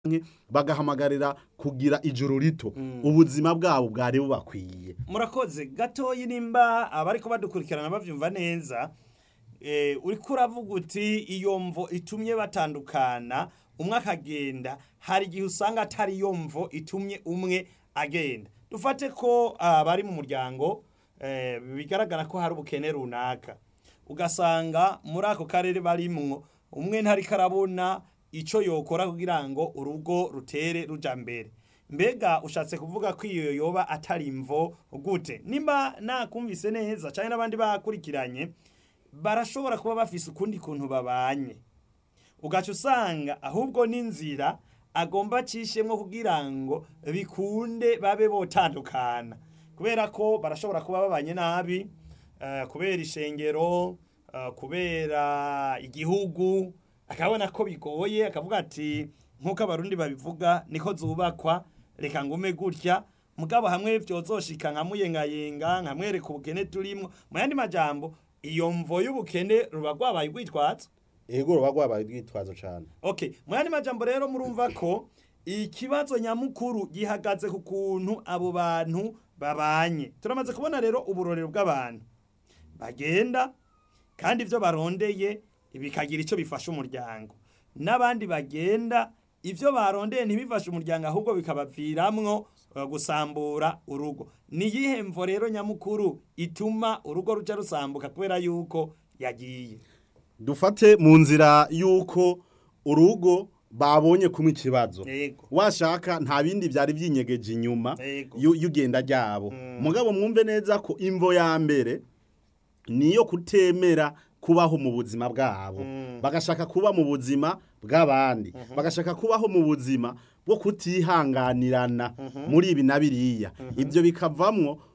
bagahamagarira kugira ijuru rito ubuzima bwabo bwari bubakwiye murakoze gatoyi nimba abariko badukurikirana bavyumva neza eh, uriko uravuga uti iyo mvo itumye batandukana umwe akagenda hari igihe usanga atari iyo mvo itumye umwe agenda dufate ko abari mu muryango eh, bigaragara ko hari ubukene runaka ugasanga muri ako karere barimwo umwe ntariko arabona ico yokora kugira ngo urugo rutere ruja mbere mbega ushatse kuvuga ko iyo yoba atari imvo gute nimba nakumvise neza canke n'abandi bakurikiranye barashobora kuba bafise ukundi kuntu babanye ugaca usanga ahubwo n'inzira agomba acishemwo kugira ngo bikunde babe botandukana kubera ko barashobora kuba babanye nabi eh, kubera ishengero eh, kubera igihugu akabona ko bigoye akavuga ati nk'uko abarundi babivuga niko zubakwa reka ngume gutya mugabo hamwe vyozoshika nkamuyengayenga nkamwereka ubukene turimwo mu yandi majambo iyo mvo y'ubukene ruba rwabaye urwitwazo ego ruba rwabaye urwitwazo cane okay mu yandi majambo rero murumva ko ikibazo nyamukuru gihagaze ku kuntu abo bantu babanye turamaze kubona rero uburorero bw'abantu bagenda kandi ivyo barondeye bikagira ico bifasha umuryango n'abandi bagenda ivyo barondeye ntibifashe umuryango ahubwo bikabaviramwo eh, gusambura urugo ni iyihe mvo rero nyamukuru ituma urugo ruca rusambuka kubera yuko yagiye dufate mu nzira y'uko urugo babonye kumwe ikibazo yego washaka nta bindi byari byinyegeje inyuma Yego. yu- y'ugenda ryabo mugabo mwumve neza ko imvo ya mbere niyo kutemera kubaho mu buzima bwabo bagashaka kuba mu buzima bw'abandi bagashaka kubaho mu buzima bwo kutihanganirana muri ibi na biriya ibyo bikavamwo